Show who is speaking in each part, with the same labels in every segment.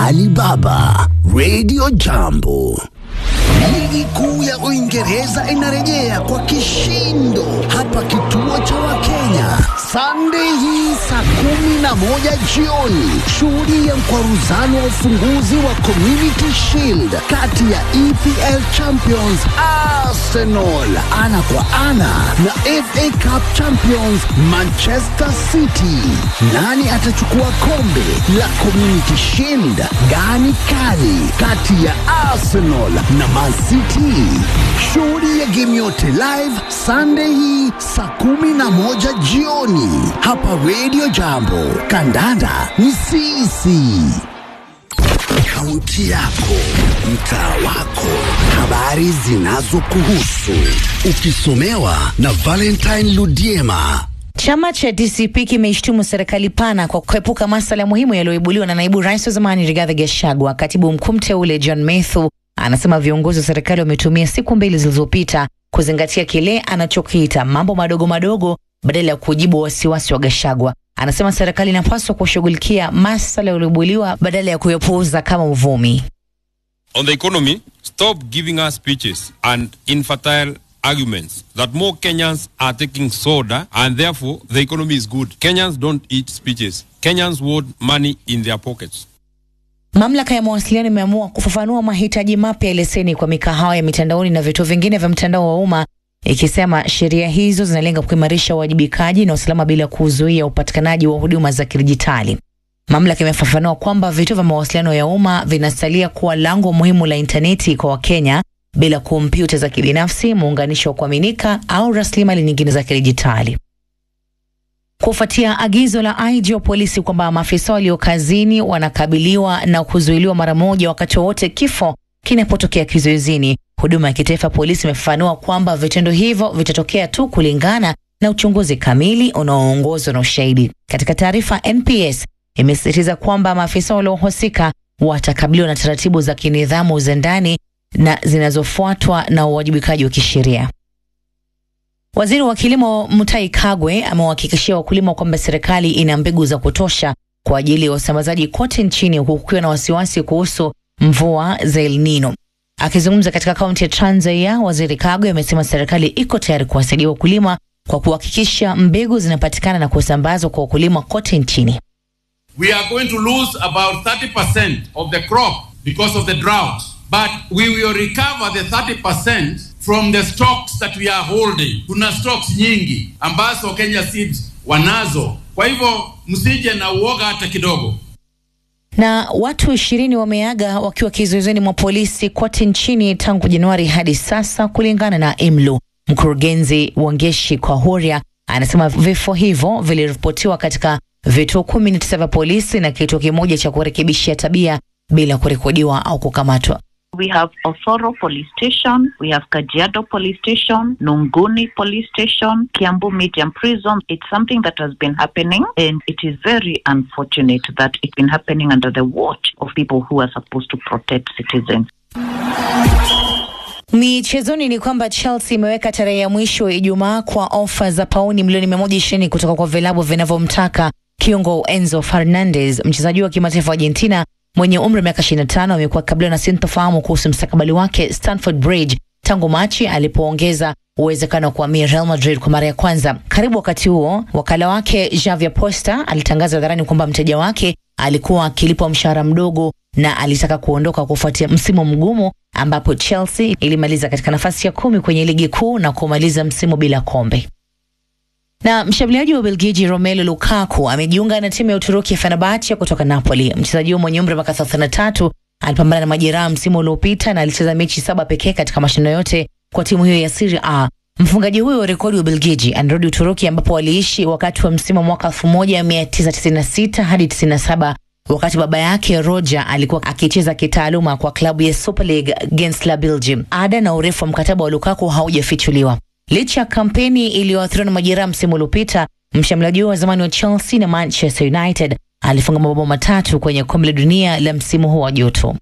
Speaker 1: Alibaba Radio Jambo. Ligi kuu ya Uingereza inarejea kwa kishindo hapa kituo cha Wakenya Sunday hii saa kumi na moja jioni. Shuhudia mkwaruzano wa ufunguzi wa Community Shield kati ya EPL Champions Arsenal ana kwa ana na FA Cup Champions Manchester City. Nani atachukua kombe la Community Shield? Gani kali kati ya Arsenal na Man City? Shuhudia game yote live Sunday hii saa kumi na moja jioni hapa Radio Jambo. Kandanda ni sisi. Kaunti yako, mtaa wako, habari zinazokuhusu, ukisomewa na Valentine Ludiema.
Speaker 2: Chama cha DCP kimeishtumu serikali pana kwa kuepuka masuala muhimu yaliyoibuliwa na naibu rais wa zamani Rigathi Gachagua. Katibu mkuu mteule John Methu anasema viongozi wa serikali wametumia siku mbili zilizopita kuzingatia kile anachokiita mambo madogo madogo badala ya kujibu wasiwasi wa Gachagua. Anasema serikali inapaswa kushughulikia masuala yaliyoibuliwa badala ya kuyapuuza kama uvumi.
Speaker 3: On the economy, stop giving us speeches and infertile arguments that more Kenyans are taking soda and therefore the economy is good. Kenyans don't eat speeches. Kenyans want money in their pockets.
Speaker 2: Mamlaka ya mawasiliano imeamua kufafanua mahitaji mapya ya leseni kwa mikahawa ya mitandaoni na vituo vingine vya mtandao wa umma, ikisema sheria hizo zinalenga kuimarisha uwajibikaji na usalama bila kuzuia upatikanaji wa huduma za kidijitali. Mamlaka imefafanua kwamba vituo vya mawasiliano ya umma vinasalia kuwa lango muhimu la intaneti kwa Wakenya bila kompyuta za kibinafsi, muunganisho wa kuaminika au rasilimali nyingine za kidijitali. Kufuatia agizo la IG wa polisi kwamba maafisa walio kazini wanakabiliwa na kuzuiliwa mara moja wakati wowote kifo kinapotokea kizuizini, huduma ya kitaifa ya polisi imefafanua kwamba vitendo hivyo vitatokea tu kulingana na uchunguzi kamili unaoongozwa na ushahidi. Katika taarifa, NPS imesisitiza kwamba maafisa waliohusika watakabiliwa na taratibu za kinidhamu za ndani na zinazofuatwa na uwajibikaji wa kisheria. Waziri wa kilimo Mutahi Kagwe amewahakikishia wakulima kwamba serikali ina mbegu za kutosha kwa ajili ya usambazaji kote nchini huku kukiwa na wasiwasi kuhusu mvua za El Nino. Akizungumza katika kaunti ya Trans Nzoia, waziri Kagwe amesema serikali iko tayari kuwasaidia wakulima kwa kuhakikisha mbegu zinapatikana na kusambazwa kwa wakulima kote nchini.
Speaker 4: We are going to lose about 30% of the crop because of the drought, but we will recover the 30% from the stocks that we are holding. Kuna stocks nyingi ambazo Kenya Seeds wanazo, kwa hivyo msije na uoga hata kidogo.
Speaker 2: Na watu ishirini wameaga wakiwa kizuizini mwa polisi kote nchini tangu Januari hadi sasa, kulingana na IMLU. Mkurugenzi Wangeshi Kwahuria anasema vifo hivyo viliripotiwa katika vituo kumi na tisa vya polisi na kituo kimoja cha kurekebishia tabia bila kurekodiwa au kukamatwa.
Speaker 5: We have Osoro Police Station, we have Kajiado Police Station, Nunguni Police Station, Kiambu Medium Prison. It's something that has been happening and it is very unfortunate that it's been happening under the watch of people who are supposed to protect citizens.
Speaker 2: Michezoni ni kwamba Chelsea imeweka tarehe ya mwisho Ijumaa kwa ofa za pauni milioni 120 kutoka kwa vilabu vinavyomtaka kiungo Enzo Fernandez. Mchezaji wa kimataifa wa Argentina mwenye umri wa miaka 25 amekuwa akikabiliwa na sintofahamu kuhusu mstakabali wake Stamford Bridge tangu Machi alipoongeza uwezekano wa kuhamia Real Madrid kwa mara ya kwanza. Karibu wakati huo, wakala wake Javier Posta alitangaza hadharani kwamba mteja wake alikuwa akilipwa mshahara mdogo na alitaka kuondoka kufuatia msimu mgumu ambapo Chelsea ilimaliza katika nafasi ya kumi kwenye ligi kuu na kumaliza msimu bila kombe. Na mshambuliaji wa Ubelgiji Romelu Lukaku amejiunga na timu ya Uturuki ya Fenerbahce kutoka Napoli. Mchezaji huyo mwenye umri wa miaka 33 alipambana na majeraha msimu uliopita na alicheza mechi saba pekee katika mashindano yote kwa timu hiyo ya Serie A. Mfungaji huyo wa rekodi wa Ubelgiji anarudi Uturuki ambapo waliishi wakati wa msimu wa mwaka 1996 hadi 97 wakati baba yake Roger alikuwa akicheza kitaaluma kwa klabu ya Super League Gensla Belgium. Ada na urefu wa mkataba wa Lukaku haujafichuliwa. Licha ya kampeni iliyoathiriwa na majeraha msimu uliopita, mshambuliaji huo wa zamani wa Chelsea na Manchester United alifunga mabao matatu kwenye kombe la dunia la msimu huu wa joto.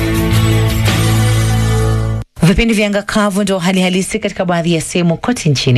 Speaker 2: Vipindi vya anga kavu ndio hali halisi katika baadhi ya sehemu kote nchini.